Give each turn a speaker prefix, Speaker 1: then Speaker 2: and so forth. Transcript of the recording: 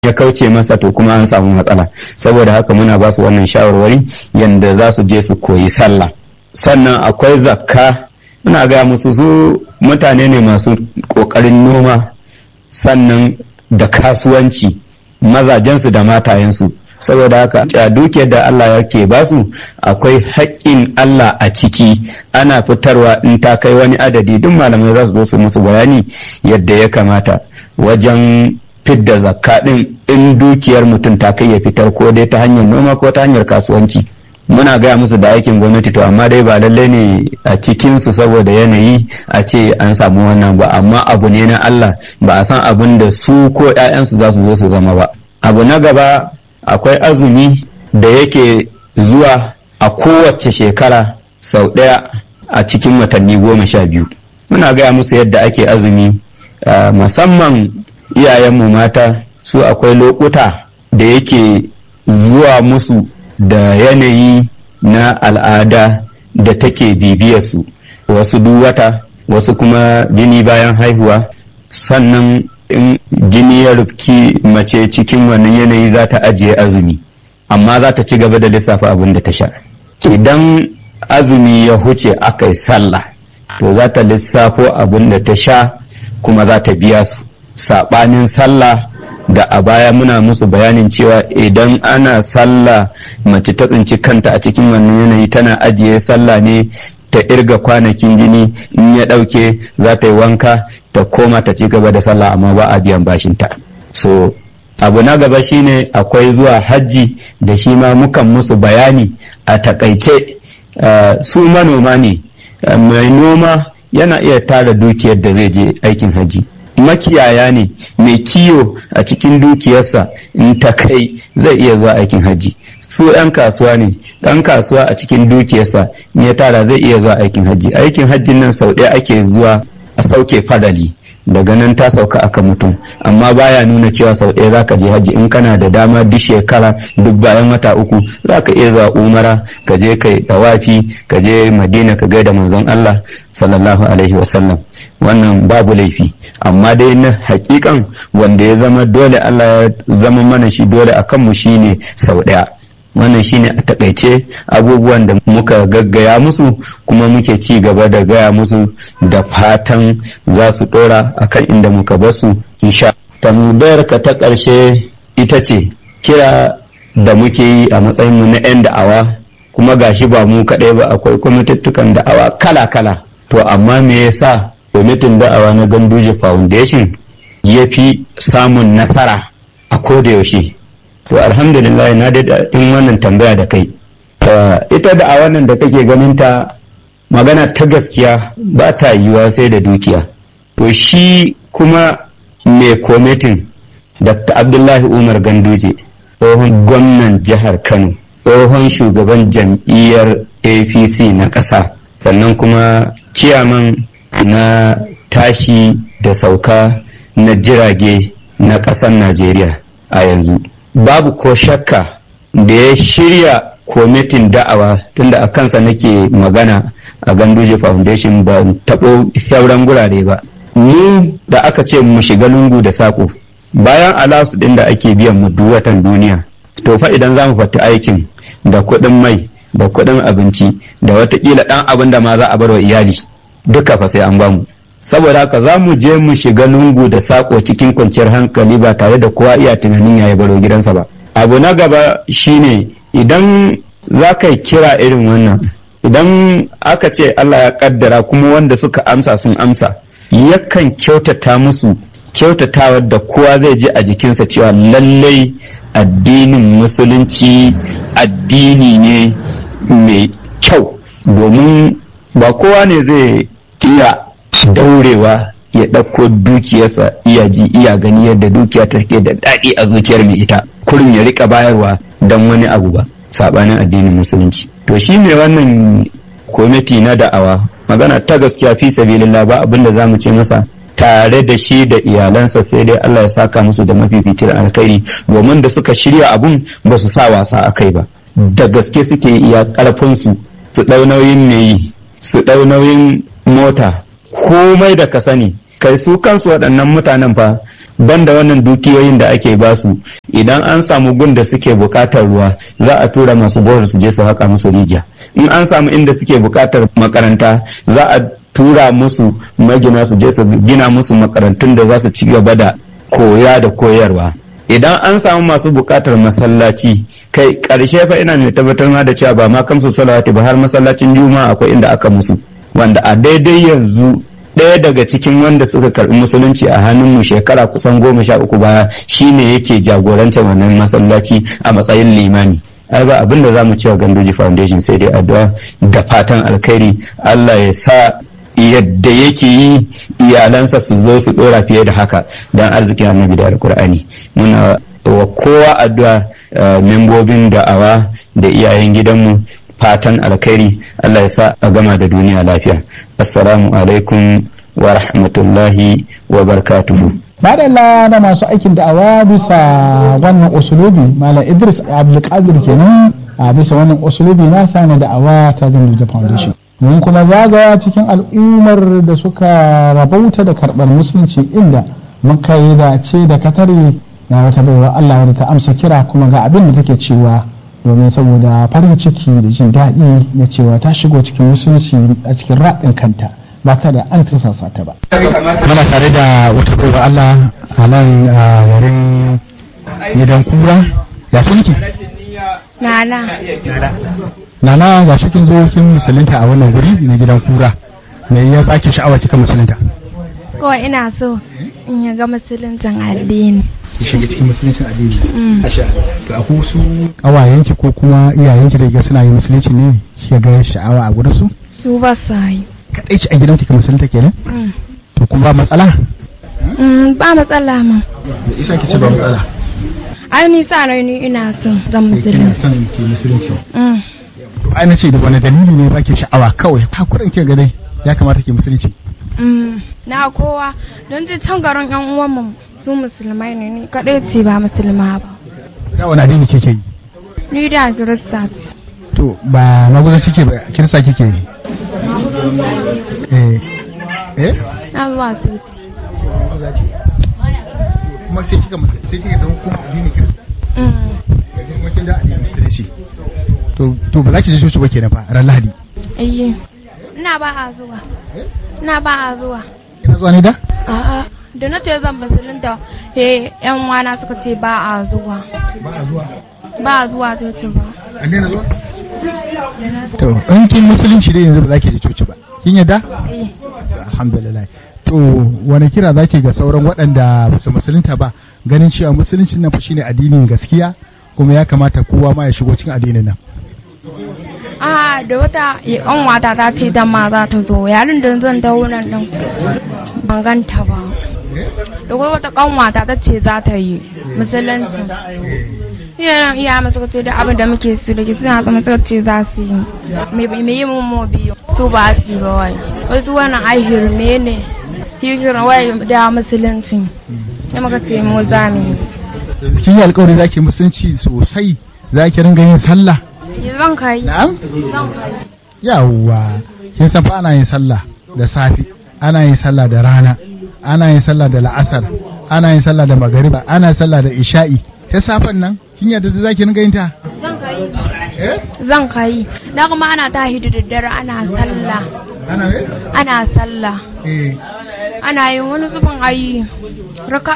Speaker 1: ya kauce masa to kuma an samu matsala saboda haka muna ba su wannan shawarwari yadda za su je su koyi sallah sannan akwai zakka muna gaya musu su mutane ne masu ƙoƙarin noma sannan da kasuwanci mazajensu da matayensu saboda haka a dukiyar da Allah yake basu akwai haƙƙin Allah a ciki ana fitarwa in ta kai wani adadi duk malamai za su zo su musu bayani yadda ya kamata wajen fidda zakka din in dukiyar mutum ta kai ya fitar ko dai ta hanyar noma ko ta hanyar kasuwanci muna gaya musu da aikin gwamnati to amma dai ba lallai ne a cikin su saboda yanayi a ce an samu wannan ba amma abu ne na Allah ba a san abin da su ko 'ya'yansu za su zo su zama ba abu na gaba akwai azumi da yake zuwa a kowace shekara sau ɗaya a cikin watanni goma sha biyu muna gaya musu yadda ake azumi musamman iyayenmu mata su akwai lokuta da yake zuwa musu da yanayi na al'ada da take bibiyarsu wasu duk wata wasu kuma jini bayan haihuwa sannan in jini ya rufki mace cikin wannan yanayi za ta ajiye azumi amma za ta ci gaba da lissafa abin da ta sha idan azumi ya huce aka yi sallah to za ta lissafo abin da ta sha kuma za ta biya su saɓanin sallah da a baya muna musu bayanin cewa idan ana sallah mace ta tsinci kanta a cikin wannan yanayi tana ajiye sallah ne ta irga kwanakin jini in ya ɗauke za ta yi wanka ta koma ta ci gaba da sallah amma ba a biyan bashinta so abu na gaba shine akwai zuwa hajji da shi ma mukan musu bayani a takaice uh, su manoma ne uh, mai noma yana iya tara dukiyar da zai je aikin hajji makiyaya ne mai kiyo a cikin dukiyarsa in ta kai zai iya zuwa aikin hajji su 'yan kasuwa ne ɗan kasuwa a cikin dukiyarsa in ya tara zai iya zuwa aikin hajji aikin hajjin nan sau ɗaya ake zuwa a sauke fadali daga nan ta sauka aka mutum amma baya nuna cewa sau ɗaya zaka je hajji in kana da dama duk shekara duk bayan wata uku zaka iya zuwa umara ka je kai dawafi ka je madina ka gaida manzon Allah sallallahu alaihi wasallam wannan babu laifi amma dai na hakikan wanda ya zama dole Allah ya zama mana shi dole a kanmu shine sau ɗaya wannan shine a takaice abubuwan da muka gaggaya musu kuma muke ci gaba da gaya musu da fatan za su dora akan inda muka basu insha tambayar ka ta ƙarshe ita ce kira da muke yi a matsayinmu na 'yan da'awa kuma gashi ba mu kaɗai ba akwai kwamitattukan da'awa kala-kala to amma me yasa kwamitin da'awa na ganduje foundation ya fi samun nasara a koda yaushe to alhamdulillah na da in wannan tambaya da kai ita da a wannan da kake ganin ta magana ta gaskiya ba ta yiwuwa sai da dukiya to shi kuma mai komitin dr abdullahi umar ganduje tsohon gwamnan jihar kano tsohon shugaban jam'iyyar apc na ƙasa sannan kuma ciyaman na tashi da sauka na jirage na ƙasar najeriya a yanzu babu ko shakka da ya shirya kwamitin da'awa tunda a kansa nake magana a ganduje foundation ba taɓo shauran gurare ba mu da aka ce mu shiga lungu da saƙo bayan alasu ɗin da ake biyan mu duwatan duniya to fa idan za mu fata aikin da kuɗin mai da kuɗin abinci da watakila ɗan abin da ma za a bar wa iyali duka fa sai an bamu saboda haka za mu je mu shiga lungu da sako cikin kwanciyar hankali ba tare da kowa iya tunanin ya baro gidansa ba abu na gaba shine idan za ka yi kira irin wannan idan aka ce Allah ya kaddara kuma wanda suka amsa sun amsa yakan kyautata musu kyautatawa da kowa zai je a jikinsa cewa lallai addinin musulunci addini ne mai kyau domin ba kowa ne zai iya daurewa ya ɗauko dukiyarsa iya ji iya gani yadda dukiya take da daɗi a zuciyar mai ita kurin ya rika bayarwa don wani abu ba saɓanin addinin musulunci to shi mai wannan kwamiti na da'awa magana ta gaskiya fi sabilillah ba abin da zamu ce masa tare da shi da iyalansa sai dai Allah ya saka musu da mafificin alkhairi domin da suka shirya abun ba su sa wasa a kai ba da gaske suke iya ƙarfinsu su ɗau nauyin mai su ɗau nauyin mota komai da ka sani kai su kansu waɗannan mutanen fa banda wannan dukiyoyin da ake basu idan an samu gun da suke bukatar ruwa za a tura masu bohol su je su haka musu rijiya in an samu inda suke bukatar makaranta za a tura musu magina su je su gina musu makarantun da za su ci gaba da koya da koyarwa idan an samu masu bukatar masallaci kai karshe fa ina mai tabbatar ma da cewa ba ma kamsu salawati ba har masallacin juma'a akwai inda aka musu wanda a daidai yanzu ɗaya daga cikin wanda suka karɓi musulunci a hannunmu shekara kusan goma sha uku baya shine yake jagorantar wannan masallaci a matsayin limani ai ba abin da za mu cewa gandoji foundation sai dai addu'a da fatan alkhairi allah ya sa yadda yake yi iyalansa su zo su dora fiye da haka don arzikin annabi da alkur'ani muna wa kowa addu'a membobin da'awa da iyayen gidanmu fatan alkhairi Allah ya sa a gama da duniya lafiya assalamu alaikum wa rahmatullahi wa barkatuhu
Speaker 2: madalla na masu aikin da'awa bisa wannan usulubi malam idris abdulkadir kenan a bisa wannan usulubi nasa na da'awa ta ganduja foundation mun kuma zagaya cikin al'ummar da suka rabauta da karɓar musulunci inda muka yi dace da katare na wata baiwa Allah wadda ta amsa kira kuma ga abin da take cewa domin saboda farin ciki da jin daɗi na cewa ta shigo cikin musulunci a cikin raɗin kanta ba ta da an tursasa ta ba. Muna tare da wata baiwa Allah a nan a yarin gidan kura ya sunki?
Speaker 3: Nana.
Speaker 2: Nana ga cikin zo kin musulunta a wannan guri na gidan kura me ya baki sha'awa kika musulunta?
Speaker 3: Kawai ina so in ya ga musuluncin addini.
Speaker 2: ki shiga cikin musuluncin addini asha to akwai wasu kawayenki ko kuma iyayenki da ga suna yin musulunci ne ki ga sha'awa a gurin su
Speaker 3: Su ba sa yi.
Speaker 2: kadai ci a gidan ki musulunta kenan
Speaker 3: Mm.
Speaker 2: to kuma ba matsala
Speaker 3: Mm, Ba matsala ma.
Speaker 2: da isa ki ce ba matsala
Speaker 3: Ai ni sa rai ni ina son zan musulunci.
Speaker 2: son ki musulunci
Speaker 3: Mm.
Speaker 2: to ai na ce da wani dalili ne baki sha'awa kawai hakurin ki ga dai ya kamata ki musulunci
Speaker 3: Mm. Na kowa don ji can garin yan uwanmu su musulmai ne ni kaɗai ce ba musulma ba.
Speaker 2: da wani addini kike yi
Speaker 3: Ni da kirista ce.
Speaker 2: to ba maguza kike ba kirista kike yi eh eh
Speaker 3: Na zuwa coci.
Speaker 2: kuma sai kika musulunci sai kika zama kuma addini kirista
Speaker 3: Mm.
Speaker 2: yanzu kuma kin da addinin musulunci to to ba za ki je coci ba kenan fa ran lahadi
Speaker 3: Ayye. Ina ba a zuwa. Ina ba a zuwa.
Speaker 2: kina zuwa ne da
Speaker 3: A'a. Da na ce zan musulunta, he yan wana suka ce ba a zuwa.
Speaker 2: ba a zuwa
Speaker 3: Ba a zuwa coci ba.
Speaker 2: an daina zuwa to in kin musulunci dai yanzu ba za ki je coci ba kin yadda
Speaker 3: Eh.
Speaker 2: alhamdulillah to wani kira zaki ga sauran waɗanda ba su musulunta ba ganin cewa musulunci nan fa shine addinin gaskiya kuma ya kamata kowa ma ya shigo cikin addinin nan
Speaker 3: A da wata ƙanwata ta ce dan ma za ta zo yarin da zan dawo nan din ban ganta ba. Da kuma wata ƙanwata ta ce za ta yi musulunci. Iyayen iya masu ce da abin da muke su da ke suna zama suka ce za su yi. Me me yi mun mo biyu. Su ba su yi ba wai. Wasu wannan ai hirme ne. Hikirin wai da musulunci. Sai muka ce mu za mu yi.
Speaker 2: kin yi alƙawari zaki musulunci sosai zaki ringa yin sallah
Speaker 3: Zan kai.
Speaker 2: na'am
Speaker 3: Zan kai.
Speaker 2: yawwa kin san fa ana yin sallah da safi ana yin sallah da rana ana yin sallah da la'asar ana yin sallah da magariba ana yin sallah da isha'i ta safen nan kin yadda da zaki ringa yin ta
Speaker 3: Zan kai.
Speaker 2: eh
Speaker 3: Zan kai. Da kuma ana tahi da daddare ana sallah.
Speaker 2: ana ne
Speaker 3: Ana sallah.
Speaker 2: eh
Speaker 3: Ana yin wani zubin ayi raka